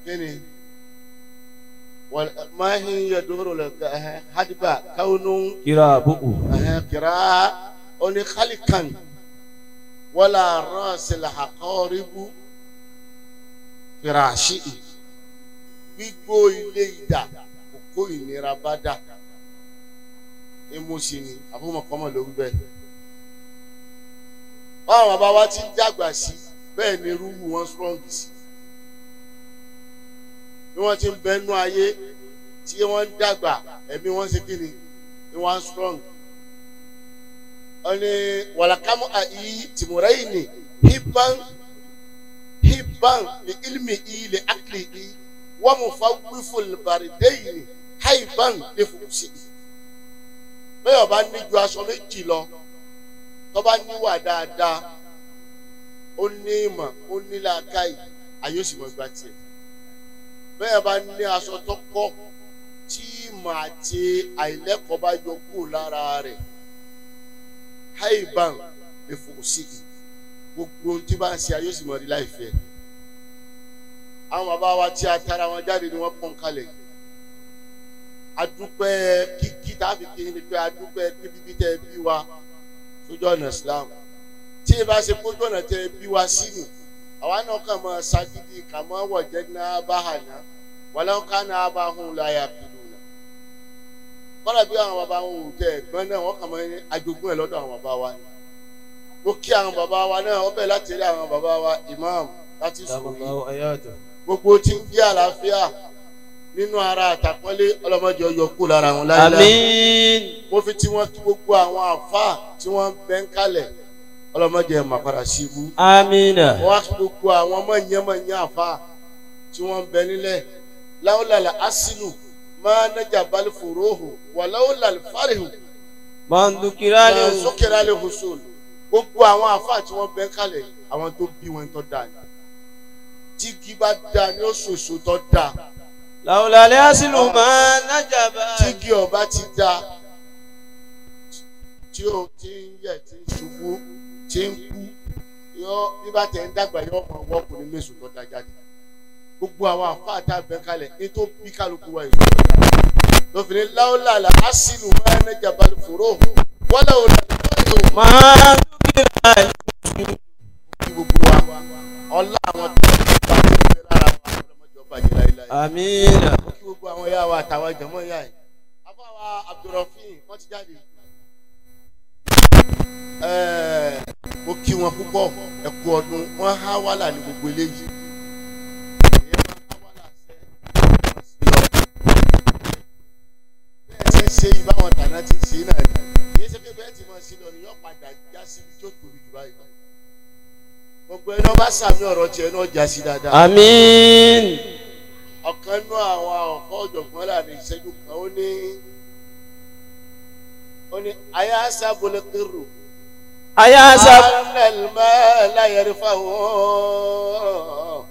kíni wal mahi yaduru la hadiba kaunu kirabuhu kira oni khalikan wala rasil haqaribu firashi gbígbó ilé ìdá kókó ìnira bá dà emusi ni àbúmọ̀kọ́mọ ló ń bẹ̀. báwọn bàbá wa ti ń dàgbà sí bẹ́ẹ̀ ni rúwù wọn strong sí bí wọ́n ti ń bẹnu ayé tí wọ́n ń dàgbà ẹ̀mí wọn ṣe kíni ni wọ́n strong. wọ́n ní wàlàkámù àyí tìmùrẹ́yìn ni hibban hibban li ilmi i li akli i wọ́n mu fa wífò lìbàrìdẹ́yìn haiban li fòkùsì i bẹ́ẹ̀ ọba ní ju aṣọ méjì lọ tọ́ba níwà dáadáa ó ní ìmọ̀ ó ní làákàyè ayé òsì mọ̀ gba tiẹ̀ bẹ́ẹ̀ bá ní aṣọ tó kọ́ tí ìmọ̀ àti àìlẹ́kọ̀ọ́ bá yọ kúrò lára rẹ̀ haiban lè fò sí i gbogbo ohun tí bá ń ṣe ayé òsì mọ̀ rí láìfẹ́ àwọn bàbá wa tí a tara wọn jáde ni wọ́n pọ́n kalẹ̀ yìí adúpẹ́ kíkí tàbí kí ni pé adúpẹ́ bíbí tẹ bí wa sójú ọ̀nà Islam tí ì bá ṣe kójú ọ̀nà tẹ bí wa sí ni àwa náà kàn máa ṣagídí kà máa wọ̀ jẹ́ náà bá hà ná wàlẹ́ ká náà bá hùn láyà pìlú nà kọ́lá bí àwọn bàbá wọn ò tẹ ẹ̀gbọ́n náà wọ́n kàn máa ní ajogún ẹ̀ lọ́dọ̀ àwọn bàbá wa ni mo kí àwọn bàbá wa náà ọbẹ̀ láti rí àwọn bàbá wa imam láti sùn yìí gbogbo tí ń jẹ́ àlàáfíà nínú ara àtàpọ́nlé ọlọ́mọdé ọyọ kú lára wọn láyé àmín mo fi tí wọ́n kí gbogbo àwọn àfáà tí wọ́n bẹ́ ń kalẹ̀ ọlọ́mọdé ẹ̀ mà padà sí ibú amina wọ́n wá kí gbogbo àwọn mọ̀nyẹ́mọ̀nyẹ́ àfáà tí wọ́n bẹ nílẹ̀ láwùlàlà asínú máa nájà balẹ̀ fòróhù wà láwùlàlà fárihù mandukirali máa sókèrè alẹ́ hùsùn gbogbo àwọn àfáà tí wọ́n bẹ́ ń kalẹ̀ àwọn tó bí wọn tó dáa ni tí kì bá dáa ni ó ṣoṣo tó dáa lawulale asilu ma najaba tí kì ọba ti dáa tí o ti ń yẹ tí ń ṣubú tí ń kú yọ bí bá tẹ̀ ń dàgbà yọ ọmọ ọwọ́ kò ní mẹ́sùn tó da jáde gbogbo àwọn àfáà tá a bẹ kalẹ̀ ní tó bí kálukú wa èso tó da lọ́fìnrin láwùlàlà asínú máa ń ẹja balẹ̀ fòró wọ́n làwọn olùdarí mandukirali kí gbogbo wa ọlá àwọn tó ń bá wọn bẹ lára wa ọlọmọdé ọba jẹ láéláé amina kí gbogbo àwọn ya wa àtàwọn jẹmọ ya yìí afáwa abdulrafin wọn ti jáde ẹẹ mo kí wọn púpọ̀ ẹ kú ọdún wọn há wàhálà ní gbogbo eléyìí èyí máa há wàhálà sẹ wọn sì lọ bẹ́ẹ̀ ti ń ṣe ìbáwọn tàná ti ń ṣe náà ni èyí ṣe pé bẹ́ẹ̀ ti máa ṣe lọ ni yóò padà já síbi tó tóbi jù báyìí lọ gbogbo ẹni wọn bá sàmì ọ̀rọ̀ tiẹ̀ náà já sí dáadáa amin ọ̀kan nú àwọn ọ̀kọ́ ọ̀jọ̀gbọ́n láàrin ìṣẹ́jú kan ó ní ó ní ayé sábòlẹ̀ kérò ayasa alẹ́lmẹ́ láyẹ̀rí fáwọn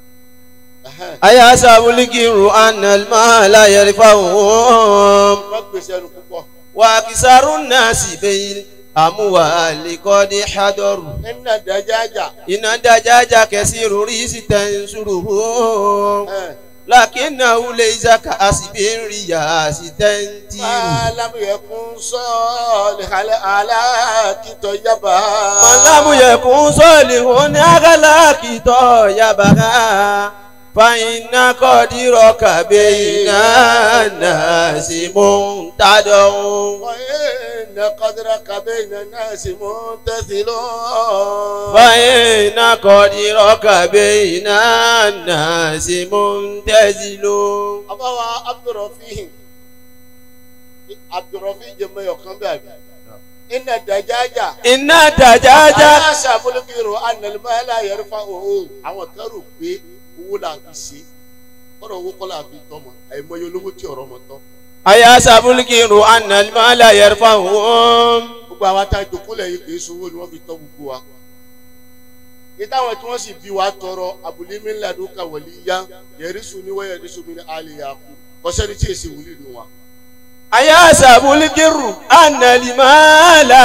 ayasa bulikiru analma la yarifahum wọ́n gbèsè ẹnu púpọ̀ wa kisaru nasi bayin amuwali kodi hadoru nínú àdájájà ina dajaja kesiru risi tansuruhu lakinahu laysa ka asibin riyasi tantiru malamu yẹ kún sọ́ọ̀lì alẹ́ alákìtọ̀ yaba malamu yakun solihun agalakito yabaga fàyínà kọ́dírọ̀kà bẹ́yìnà nàásì muntadọ̀hún. وإن قدرك بين الناس منتثل fàyínà kọ́dírọ̀kà bẹ́yìnà nàásì muntazilun. abawa abdulrafin abdulrafin jẹ mẹyọ kan bẹ àbí iná dajaja iná dàjájá. aláṣà bolokiro analimala yẹrìfà owó àwọn kan rò pé owó la fi ṣe kọ́dọ̀ owó kọ́ la fi tọ́ mọ́ àìmọye olówó tí ọ̀rọ̀ mọ́ tọ́ aya sabulikiru analimala yarfahum. gbogbo àwa tá a jòkólẹ̀ yìí kìí sowó ni wọ́n fi tọ́ gbogbo wa ìtàwọn tí wọ́n sì bí wa tọrọ abúlé mi ńlá ló ka wọlé yá yẹrísù ni wọ́n yẹrísù mi ní alẹ́ yà kú kọ́sẹ́ni tí èsì wúlì nù wa. aya sabulikiru analimala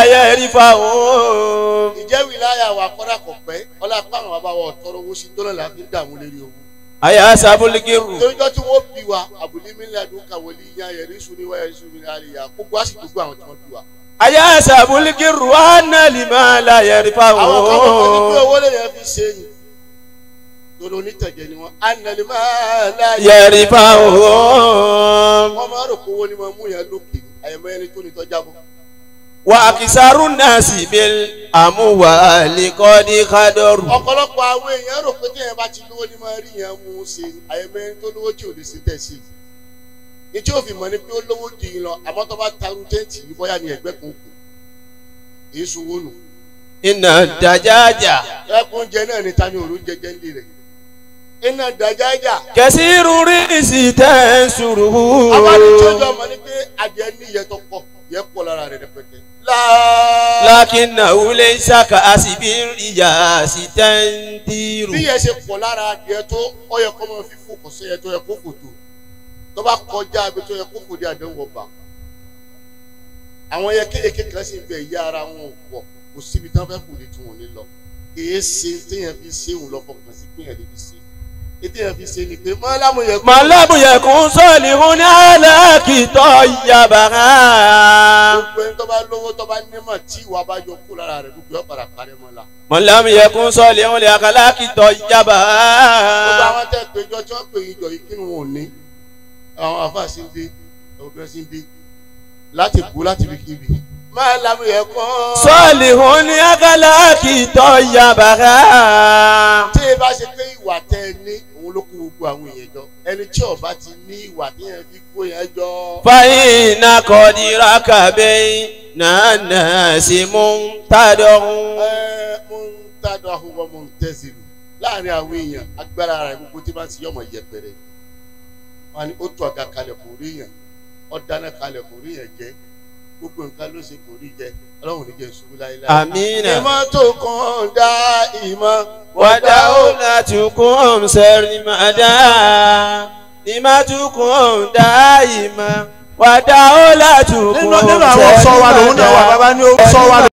yarfahum. ìjẹ́ wìláyà wa kọ́dà kọ̀ pẹ́ ọlá pàrọ̀ bàbá wa tọrọ owó sí dọ́là la fi ń dààmú lérí owó àyà sábúlíkìrù toríjọ́ tí wọ́n bí wa àbùlí mi lẹ́dùn kàwọ́lì yan yẹ̀rí sùn ní wáyà sùn ní àlìyá gbogbo àsìkò gbogbo àwọn tí wọ́n bí wa. àyà sábúlíkìrù ánàlìmọ́ láyẹ̀rìfà àwọn kan mọ̀ ní pé òun owó lè yẹn fi ṣe é ni torí onítẹ̀jẹ̀ ni wọ́n ànàlẹ́ máa láyé yẹ̀rìfà òun. wọ́n máa rò pé owó ni wọ́n mú yẹn lókè àyẹ̀mọ́ ẹni tó ní tọ́já bọ́. wà á kìsàrú náà sì bí àmúwà lẹ́kọ́dí kádọ́rù. ọ̀pọ̀lọpọ̀ àwọn èèyàn rò pé téèyàn bá ti lówó ní máa rí yẹn mú un ṣe àyẹ̀mọ́ ẹni tó lówó tí ò lè ṣe tẹ̀ sí i. ní tí ó fi mọ̀ ni pé ó lówó jù yín lọ àmọ́ tó bá taru tẹ́ǹtì yìí bóyá ní ẹgbẹ́ kan kù èyí sunwó nù. iná dàjájà ẹkún jẹ náà ní tani òru jẹjẹ ńlẹ rẹ iná dájájà kẹsìrú rísì tẹ̀ ń sùrù. àwọn àdìjọjọ ọmọ ní pé adìẹ ní iyẹ tó pọ̀ yẹ pọ̀ lára rẹ rẹpẹtẹ. láà lákínà wúlé ṣàkà àsìbí ìyá sí tẹ́ńtìrù. bí yẹn ṣe pọ̀ lára adìẹ tó ọ yẹ kọ́ máa fi fò kọ́ sẹ́yẹ tó yẹ kó fò tó tó bá kọjá ibi tó yẹ kó fò dé àdéhùn ọba àwọn yẹ kéèké kan sì ń bẹ ìyá ara wọn ò pọ̀ kò síbi tí wọ́n fẹ́ fò dé tí wọ́n ní lọ kìí ṣe téèyàn fi ṣe òun lọ fọkàn sí pé èèyàn lè fi ṣe ètèèyàn fi ṣe ni pé mọ́lámù yẹ kó màlábù yẹ kún sọ́ọ̀lì hún ní alákìtọ́ yabara. gbogbo ẹni tó bá lówó tó bá nímọ̀ tí ìwà bá yọ kó lára rẹ̀ gbogbo ẹ̀ padà parẹ́ mọ́ la. màlábù yẹ kún sọ́ọ̀lì hún ní alákìtọ́ gbogbo yabara. àwọn tẹ́ péjọ tí wọ́n pè yín jọ yìí kí ni wọn ò ní àwọn afa sí ń dé ọ̀gbẹ́ sí ń dé láti kú láti fi kíbi. máa lamu yẹ kán. sọ́ọ̀lì hún ní alákìtọ́ yabara. tí ẹ bá ṣe pé ìwà tẹ ẹ ní òun ló kó gbogbo àwọn èèyàn jọ ẹni tí ọba ti ní ìwà tí yẹn fi kó yẹn jọ. fàyínà kọ́dírà kàbẹ́ nànà sí mú tàdọ̀hún. ẹ mo ń tàdọ̀ àhùwọ̀ mo ń tẹ̀sílù láàrin àwọn èèyàn agbára rẹ̀ gbogbo tí bá ti yọmọ yẹpẹrẹ wọn ni ó tún àga kalẹ̀ kò rí yẹn ó dáná kalẹ̀ kò rí yẹn jẹ gbogbo nǹkan ló ṣe kò rí jẹ ọlọ́run ní jẹ́ ìṣubú láéláé. Àmínà. ìmọ̀ tó kàn dá ìmọ̀ ودولتكم سرمدا لمتكم دائما ودولتكم nínú nínú àwọn sọ wa lòun náà wà bàbá ní ó sọ wa